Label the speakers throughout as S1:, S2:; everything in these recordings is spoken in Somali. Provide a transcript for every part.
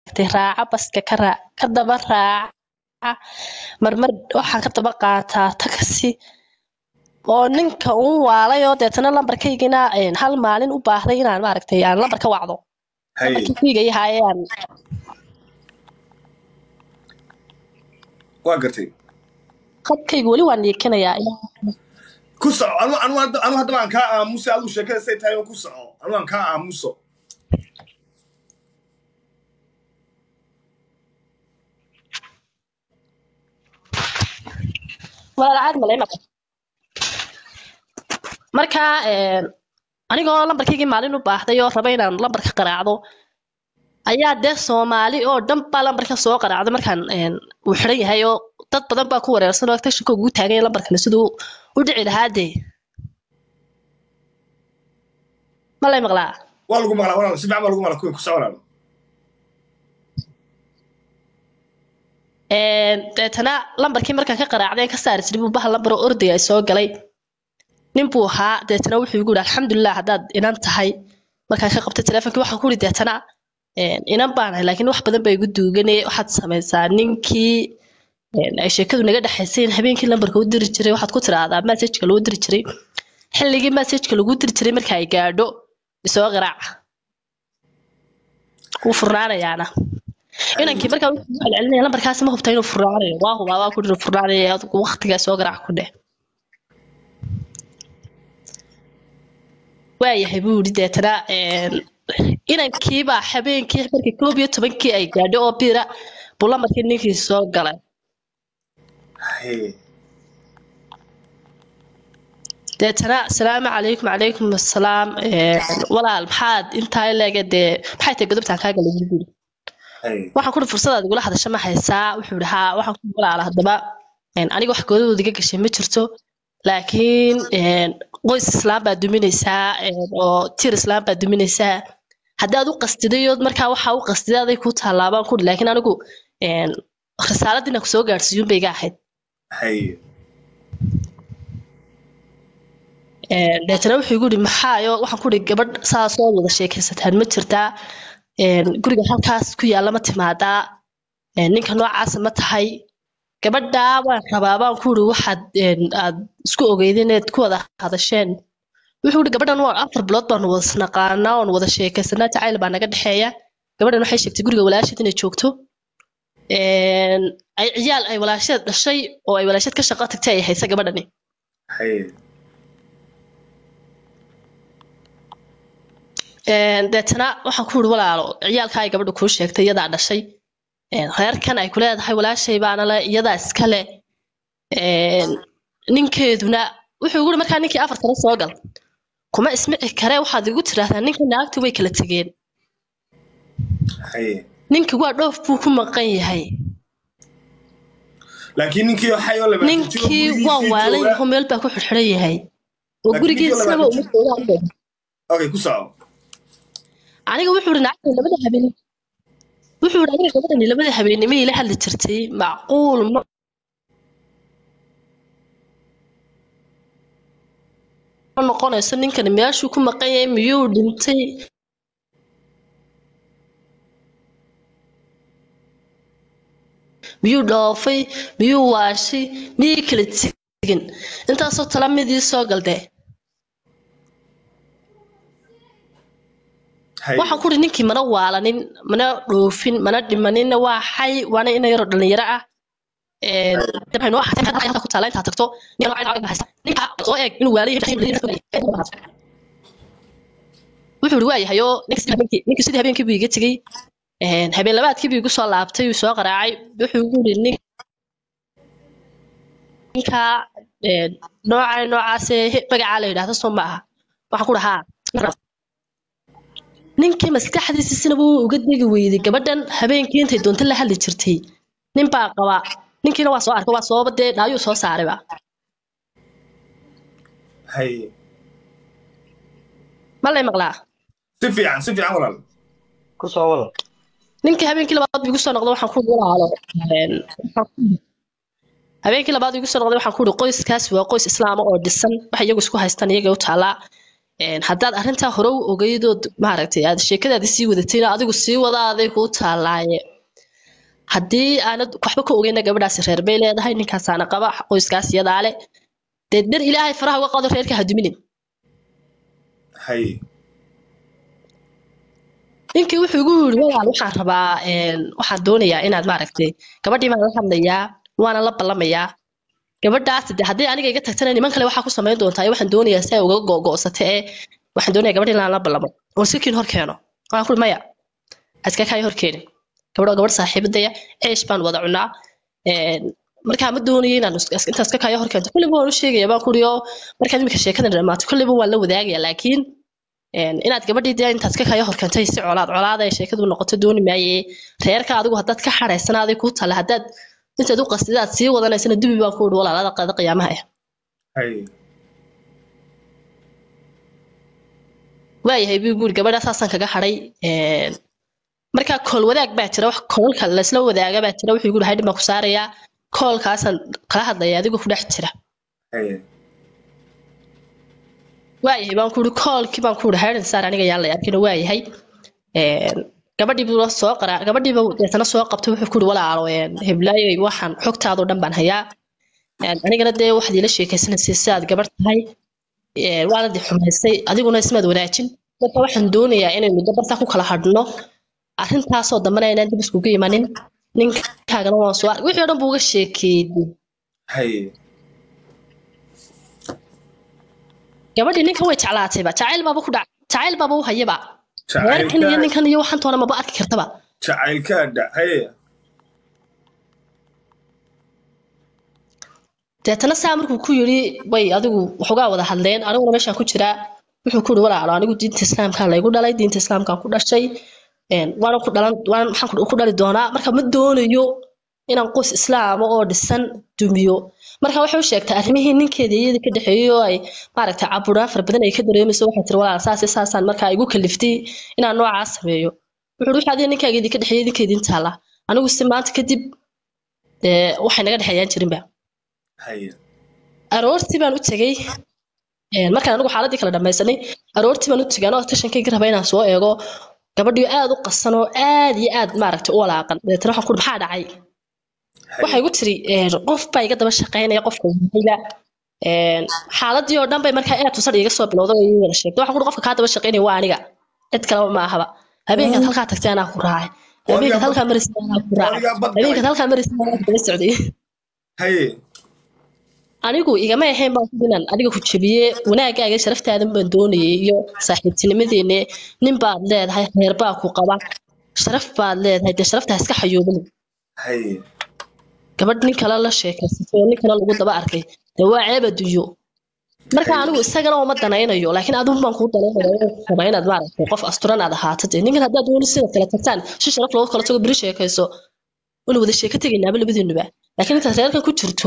S1: maaragtay raaca baska ka raac ka daba raaca marmar waxaan ka daba qaataa taksi oo ninka uu waalay oo deetana lambarkaygina een, hal maalin u baahday inaan maaragtay aan lambar ka wacdo
S2: haye
S1: lambarkii kuyga yahaye aan
S2: waa gartay
S1: khadkayga weli waan yeekinayaa
S2: ku soco anu anu anu haddaba aan kaa aamuso adigu sheekada say tahay oo ku soco anu aan kaa aamuso
S1: walaal caadi malay maqan marka een, anigoo lambarkaygii maalin u baahday oo raba inaan lambarka qaraacdo ayaa dee soomaali oo dhan baa lambarka soo qaraacday markaan een, uu xiran yahay oo dad badan baa ku wareersan oo tashinka ugu taagan yahay lambarkani siduu u dhici lahaa dee ma lay maqlaa
S2: waa lagu maqlaa walaal si fiican baa lagu maqlaa kuwin ku soco walaal
S1: Een, deetana lambarkii markaan ka qaraacday ka saari jiray buu bahal lambar oo ordaya soo galay nin buu ahaa deetana wuxuu igu yidhi alxamdulilah haddaad inan tahay markaan ka qabtay teleefonkii waxaan ku yidhi deetana een, inan baan ahay laakiin wax badan baa igu duuganay waxaad samaysaa ninkii een, ay sheekadu naga dhexaysay in habeenkii lambarka u diri jiray waxaad ku tiraahdaa messageka loo diri jiray xilligii messageka lagu diri jiray marka ay gaadho isoo qaraaca wuu furnaanayaana inankii markaa wuxuu ku celcelinaya lambarkaasi ma hubta inuu furnaanayo waa hubaa waa ku jira furnaanaya adigu waqtigaa soo garaac ku dheh waayahay buu yidhi deetana een, inankiibaa habeenkii markii koob iyo tobankii ay gaadho oo bira buu lambarkii ninkii soo galay
S2: haye
S1: deetana asalaamu calaykum calaykum assalaam een, walaal maxaad intaa leege dee maxay tahay godobtaan kaa galay buu yidhi
S2: haye
S1: waxaan kuri fursadaad igula hadasha ma haysaa wuxuu yidhi haa waxaan ku walaala haddaba een, aniga wax goodadooda iga gashay ma jirto laakiin een, qoys islaam baa duminaysaa een, oo tir islaam baa duminaysaa haddaad u qastidayood markaa waxaa u qastiday aday kuu tallaabaan kuri laakiin anigu een, risaaladii inaan kusoo gaadhsiiyuun bay iga ahayd
S2: haye
S1: Een, deetana wuxuu igu yidhi maxaayo waxaan ku ihi gabadh saasoo wada sheekaysataan ma jirtaa een, guriga halkaas ku yaalla ma timaadaa een, ninka noocaasa ma tahay gabadhaa waan rabaa baan ku ihi waxaad een, aad isku ogeydeen inaad ku wada hadasheen wuxuu ihi gabadhan waa afar bilood baanu wada isnaqaanaa oon wada sheekaysanaa jacayl baa naga dhexeeya gabadhan waxay sheegtay guriga walaasheed inay joogto een, ay ciyaal ay walaasheed dhashay oo ay walaasheed ka shaqo tagtay ay haysa gabadhani
S2: haye
S1: Een, deetana waxaan ku yidhi walaalo ciyaalka ay gabadha kuu sheegtay iyadaa dhashay Een, reerkan ay ku leedahay walaashay baana le iyadaa iska le Een, ninkeeduna wuxuu igu yidhi markaa ninkii afar sano soo gal kuma ismici kare waxaad igu tiraahdaa ninka naagtu way kala tegeen
S2: haye
S1: ninkii waa dhoof buu ku maqan yahay
S2: laakiin ninkii oo xay oo laba
S1: ninkii waa waalan yaho meel baa ku xidhxidhan yahay oo
S2: Laakiin
S1: gurigiisaba
S2: ninkii
S1: uma joogaan
S2: okay ku soco
S1: aniga wuxuu yidhi naagtani labada habeen wuxuu yidhi aniga gabadhani labada habeenimo ila hadli jirtay macquul ma ma noqonayso ninkani meeshuu ku maqan yahay miyuu dhintay miyuu dhoofay miyuu waashay miyay kala tegin intaasoo tala midii soo galdee
S2: haye
S1: waxaan ku uri ninkii mana waalanin mana dhoofin mana dhimaninna waa xay waana ina yaroo dhalinyaro ah Een, dee waxay noo ahaatay halkaa halkaa ku taala intaad tagto nin nooca nooca haysta ninka soo eeg inuu waalayo wuxuu uri waayahay oo ninka sidii habeenkii ninka sidii habeenkii buu iga tegey Een, habeen labaadkii buu igu soo laabtay uu soo qaraacay wuxuu igu uri nin ninka een, nooca noocaasee he- magacaa la yidhaahdo soo ma aha waxaan ku dhahaa ninkii maskaxdiisisina wuu uga degi weyday gabadhan habeenkii intay doonto la hadli jirtay nin baa qaba ninkiina waa soo arkay waa sooba dee dhaayuu soo saarayba
S2: haye
S1: ma lay maqlaa
S2: si fiican si fiican walaal
S3: ku soo wada
S1: ninkii habeenkii labaad buu igu soo noqday waxaan ku uri walaalo een, waxaan ku uri- habeenkii labaad buu igu soo noqday waxaan ku uri qoyskaas waa qoys islaama oo dhisan wax iyagu isku haystaan iyaga u taalaa een, haddaad arrintaa hore u ogeydood maaragtay aad sheekadaadi sii wadatayna adigu sii wadaaday kuu taalaaye haddii aanad waxba ka ogeyna gabadhaasi reer bay leedahay ninkaasaana qaba qoyskaas iyadaa le dee dar ilaahay faraha uga qado reerka ha duminin
S2: haye
S1: ninkii wuxuu igu yidhi walaal waxaan rabaa een, waxaan doonayaa inaad maaragtay gabadhii baan la hadlayaa waana la ballamayaa gabadhaas de haddii aniga iga tagtana niman kale waxaa ku samayn doontaa waxaan doonayaa si ay uga go'go'sata ee waxaan doonayaa gabadh inaan la ballamo oo si kiin hor keeno waxaan kuri maya iska kaayo hor keenin gabadh gabadh saaxiibadaya ceesh baan wada cunaa een, markaa ma doonayo inaan is- is- intaas ka kaayo hor keento kulliba waan u sheegaya baan kuri oo markaad iminka sheekadan dhamaato kulliba waan la wadaagaya laakiin een, inaad gabadhii dee intaad ka kaayo hor keentay si colaad colaad ay sheekadu noqoto dooni maaye reerka adigu haddaad ka xadhaysanaaday kuu tala haddaad intaad u qasdidaad sii wadanaysana dibi baan ku idhi walaalada qaada qiyaamaha ah
S2: haye
S1: waayahay buu guuri gabadha saasaan kaga hadhay een, markaa kool wadaag baa jira wax koolka laysla wadaaga baa jira wuxuu guuri haydhin baan ku saarayaa koolkaasaan kala hadlaya adigoo ku dhex jira
S2: haye
S1: waayahay baan ku idhi koolkii baan ku idhi haydhin saar aniga yaan la arkina waayahay een, gabadhii buu soo qaraa gabadhiiba deetana soo qabtay wuxuu ku idhi walaalo een, heblaayoy waxaan xogtaadoo dhan baan hayaa een, anigana dee waxaad iila sheekaysanaysay sidaad gabarh tahay een, waana di xumaysay adiguna ismaad wanaajin marka waxaan doonayaa inaynu gabartaa ku kala hadhno arrintaasoo dambana inaan dib iskugu imanin ninkaagana waan soo ark wixii oo dhan buu uga sheekeeyey
S2: haye
S1: gabadhii ninkan way jeclaatayba jacayl baaba ku dhac jacayl baaba u hayaba reerkan iyo
S2: jacaylka
S1: ninkan iyo waxan toona maba arki kartaba
S2: jacaylkaa dha haye
S1: deetana saa markuu ku yidhi way adigu waxoogaa wada hadleen aniguna meeshaan ku jiraa wuxuu ku yidhi walaalo anigu diinta islaamkaa laygu dhalay diinta islaamkaan ku dhashay een, waana ku dhalan waan maxaan ku ku dhali doonaa marka ma doonayo inaan qoys islaama oo dhisan dumiyo marka waxay u sheegtay arrimihii ninkeeda iyada ka dhexeeyey oo ay maaragtay caburaan fara badan ay ka dareemayso waxay tiri walaal saas iyo saasaan markaa igu kaliftay inaan noocaas sameeyo wuxuu yidhi wixii adiga ninkaaga idinka dhexeeyey idinkeedin taala anigu si maanta kadib dee waxay naga dhexeeyaan jirinba
S2: haye
S1: aroortii baan u tegey een, markaan anigu xaaladii kala dhamaysanay aroortii baan u tegay anoo tashankayga raba inaan soo eego gabadhii aad u qasan oo aad iyo aad maaragtay u walaaqan deetana waxaan ku maxaa dhacay waxay igu tiri een, qof baa iga daba shaqaynaya qofka wahayba een, xaaladii oo dhan bay markaa aad tusad iga soo bilowday oo ii wada sheegtay waxaan ku qofka kaa daba shaqaynaya waa aniga cid kaleba ma ahaba habeenkaad halkaa tagtay anaa ku raacay habeenkaad halkaa marisay anaa ku raacay
S2: adigaa bad
S1: habeenkaad halkaa marisay anaa ku daba socday
S2: haye
S1: anigu igama ahayn baan ku inaan adiga ku jabiye wanaagaaga sharaftaada baan doonayay iyo saaxiibtinimadeenne nin baad leedahay reer baa ku qaba sharaf baad leedahay dee sharaftaa iska xayuubin
S2: haye
S1: gabadh nin kale la sheekaysatay oo nin kale lagu daba arkay dee waa ceeb adduunyo marka anigu isagana uma danaynayo laakiin adigu baan kuu danaynaya raba inaad maaragtay qof asturan aad ahaato dee ninkan haddaad dooni sidaad kala tagtaan si sharaf loogu kala tago beri sheekayso waynu wada sheeko tegaynaaba labadiinuba laakiin intaad reerkan ku jirto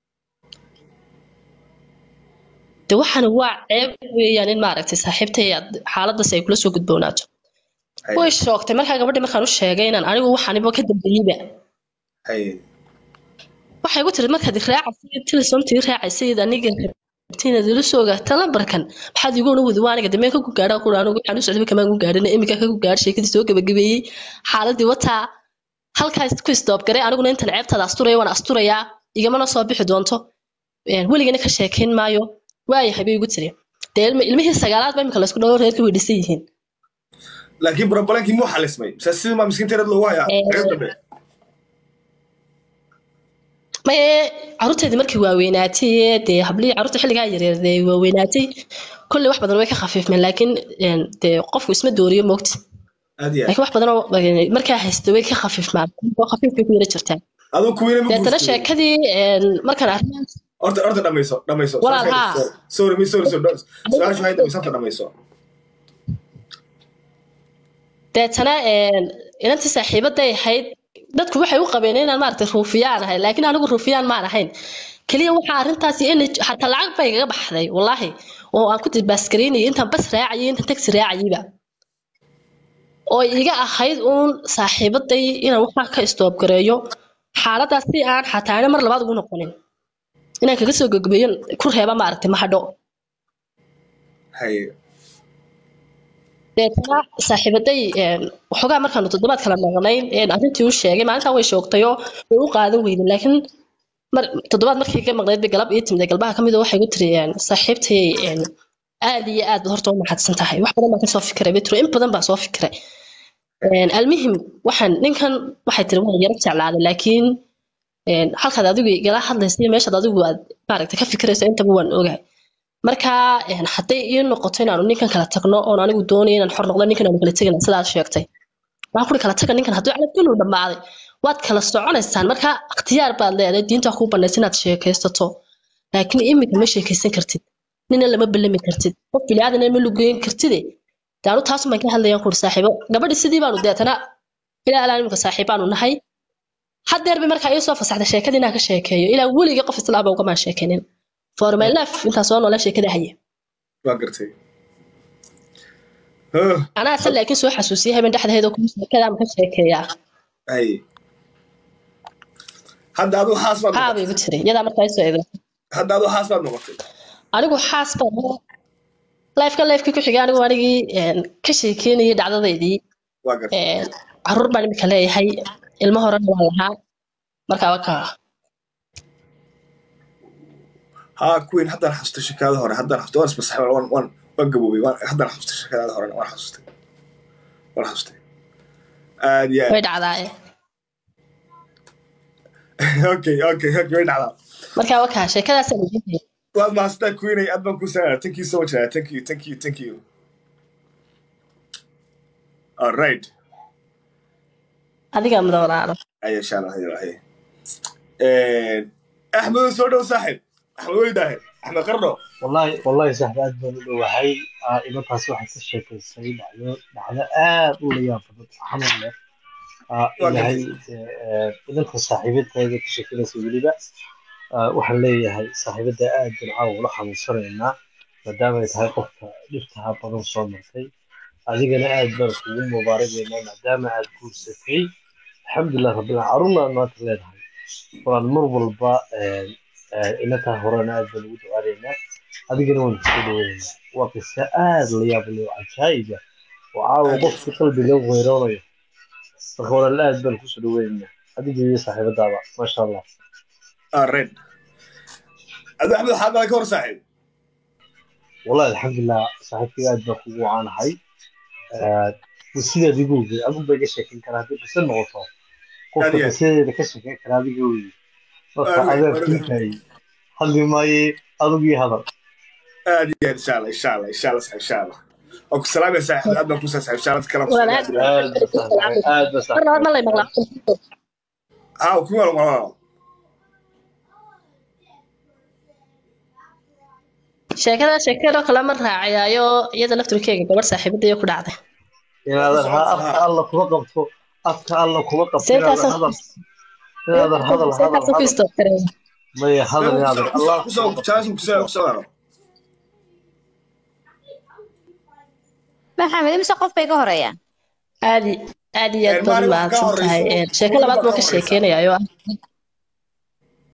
S1: de waxaana waa ceeb weeyaan in maaragtay saaxiibtay aad xaaladaas ay kula soo gudboonaato way shoogtay markaa gabadhii markaan u sheegay inaan anigu waxaaniba ka dambeeyeyba
S2: haye
S1: waxay igu tiri markaad iraacaysa tilisomtii raacaysayid aniga rabtinaad ila soo ogaata lambarkan maxaad igu una wadi waa aniga dameen ka ku gaadha ku anigu waxaan u socday kamaan ku gaadhin iminka ka ku gaadh sheekadii soo gabagabeeyey xaaladii wataa halkaas ku isdoobgaray aniguna intan ceebtaada asturaya waan asturayaa igamana soo bixi doonto een, weligana ka sheekayn maayo waayahay bay igu tiri dee ilmi- ilmihii sagaalaad ba imika laysku dhawo reerka way dhisan yihiin
S2: laakiin brobalankii muu xalismay mise sidii maa miskiinteereed loogu hayaa
S1: Eh.
S2: reer dambe
S1: maye caruurteedii markii waaweynaatay ee dee hablihii caruurta xilligaa yaryar dee waaweynaatay kolley wax badan way ka khafiifmeen laakiin een, dee qofku isma dooriyo moogta
S2: aad iyo aad
S1: laakiin wax badan oo eh, markaa haysta way ka khafiifmaan oo khafiif bay ku yara jirtaan
S2: aduu kuwiina ma
S1: deetana
S2: guursaday
S1: sheekadii een, markaan arrimahaas
S2: horta horta dhamayso dhamayso
S1: Walaal,
S2: Sorry,
S1: haa.
S2: sorry. sorry mi sorry sorry su-aashu waxay dhamayso horta dhamayso
S1: deetana een, inantii saaxiibaday ahayd dadku waxay u qabeen inaan maaragtay ruufiyaan ahay laakiin anigu ruufiyaan maan ahayn keliya waxaa arrintaasi in xataa lacag bay igaga baxday wallaahi oo aan ku dibaaskaraynayay intaan bas raacayay intaan taxi raacayayba oo iga ahayd uun saaxiibaday inaan waxaa ka istoobgareeyo xaaladaas si aan xataa ana mar labaad ugu noqonin inaan kaga soo gogbeeyo ku reeba maaragtay mahadho
S2: haye
S1: deetana saaxiibaday een, waxoogaa markaanu toddobaad kala maqnayn een, arrintii u sheegay maalintan way shoogtayoo way u qaadan weydin laakiin mar toddobaad markii ka maqnayd bay galab ii timid galbaha ka mid a waxay gu tiri een, saaxiibtay een, aad iyo aad baad horta u mahadsan tahay wax badan baan kasoo fikiray bay tiri in badan baan soo fikiray Een, almuhim waxaan ninkan waxay tiri waan yaro jeclaaday laakiin een, halkaad adigu igala hadlaysa iyo meeshaad adigu aad maaragtay ka fikiraysa intaba waan ogahay marka een, hadday ii noqoto inaanu ninkan kala tagno oon anigu doonayo inaan xor noqdo ninkan aanu kala tegina sidaad sheegtay waxaan kuri kala taga ninkan hadduu calabkiinu dhammaaday waad kala soconaysaan marka ikhtiyaar baad leedahay diinta kuu banaysa inaad sheekaysato laakiin iminka ma sheekaysan kartid nina lama ballami kartid qof biliaadan ma lugeyn kartide daanu taasuun baan ka hadlayaan kuri saaxiibo gabadhi sidii baanu deetana ilaa ilaa iminka saaxiib baanu nahay haddeer bay markaa ii soo fasaxday sheekadii inaan ka sheekeeyo ilaa weligii qof islaaba ugamaan sheekaynin for my life intaan soo noola sheekada haye
S2: waa gartay Huh,
S1: anaa se laakiin soo xasuusiyay habeen dhexdeeda kuma sheekadaan ka sheekeeyaa
S2: hay hadda aduu xaas baad
S1: haa
S2: noqotay
S1: bay igu tiri iyadaa markaa isoo eegay
S2: hadda aduu xaas baad noqotay
S1: anigu xaas baan lifeka lifekii ku xigay anigu anigii een, ka sheekeynayay dhacdadaydii
S2: waa gartay
S1: een, caruur baan imika leeyahay ilmo horena waan lahaa markaa wakaa
S2: haa kuwiin haddaan xasustay shekaada hore haddaan xasustay waan ismasaxay waan waan waan gaboobay waan haddaan xasustay shekadaada hore waan xasustay waan xasustay aad iyo
S1: way dhacdaaye
S2: aad okay okay okay way dhacdaa
S1: markaa wakaa sheekadaasaan idiin
S2: waad mahadsantaa kuwiinay aad baan kuu salaamaya thank you so much Nana. thank you thank you thank you all right
S1: adigaa mudan walaalo
S2: aya insha allah hayo hayo axmed soo dhow saaxib axmed weydaahe axmed qarno
S3: wallahi wallahi saxba aad baan u dhowahay Ah, inantaas waxay ka sheekaysay dhacdo dhacdo aad u la yaab badan xanuun leh Ah,
S2: Waa
S3: ilahay eh, inanta saaxiibadayda ka sheekanaysa weliba ah, waxaan leeyahay saaxiibada aad baan caawa ula xanuunsanaynaa maadaama ay tahay qofka dhibtaha badan soo martay adigana aad baan kugu mubaaragaynaa maadaama aad guursatay alxamdulilah rabbil carruurna aad maanta leedahay walaan mar walba eh, eh, inantaa horena aad baan ugu ducaanaynaa adigana waan kusoo dhaweynaynaa waa qiso aad la yaab leh oo cajaa'iba oo caawa qofka qalbiga weeroonayo marka walaal aad baan kusoo dhaweynaynaa adiga iyo saaxiibadaaba maasha allah
S2: all right adu axmed waxaa qalay ka hor saaxib
S3: wallahi alxamdulilah saaxiibkayga aad baan kugu wacaanahay sidaad igu ogey adigu bay ka sheekeyn karaa haddii qiso noqoto qofka
S2: Aad iyo aad.
S3: qisadeeda ka sheekeyn karaa adiga wey marka
S2: Aad iyo aad,
S3: adaab
S2: aad iyo aad.
S3: kiintahay hadli maaye adigu iyo hadal
S2: aad iyo aad insha allah insha allah insha allah saaxib insha allah oo ku salaamaya saaxib aad baan ku saaxib insha allah kalam
S1: Walaal, aad
S3: aad baa saaxiibay aad baa
S1: marna mar ma lay
S3: saaxiibay
S1: maqlaa
S2: haa kuwi wala wala
S1: sheekada sheekadoo kale ma raacayaayo iyada laftirkeega gabadh saaxiibadaya ku dhacday
S3: inaadan ha afka alla kuma qabto afka alla kuma qabto inaadan
S1: seekaasoo
S3: hadal inaadan hadal hadal
S1: seekaasoo ku
S3: hadal
S1: istookareen
S3: maya hadal inaadan allah
S2: kusoo
S3: kuma qabto
S2: chance kusoo kusoo haro
S4: maxamed imise qof bay ka horeeyaan
S1: aad i- aad iyo aad
S2: Een,
S1: baad
S2: maalin wax ka
S1: mahadsan tahay
S2: horeyso,
S1: Een, sheeko
S2: maalin
S1: labaad
S2: baa
S1: buu
S2: ka
S1: ka
S2: horeysa.
S1: sheekeynayaa oo ah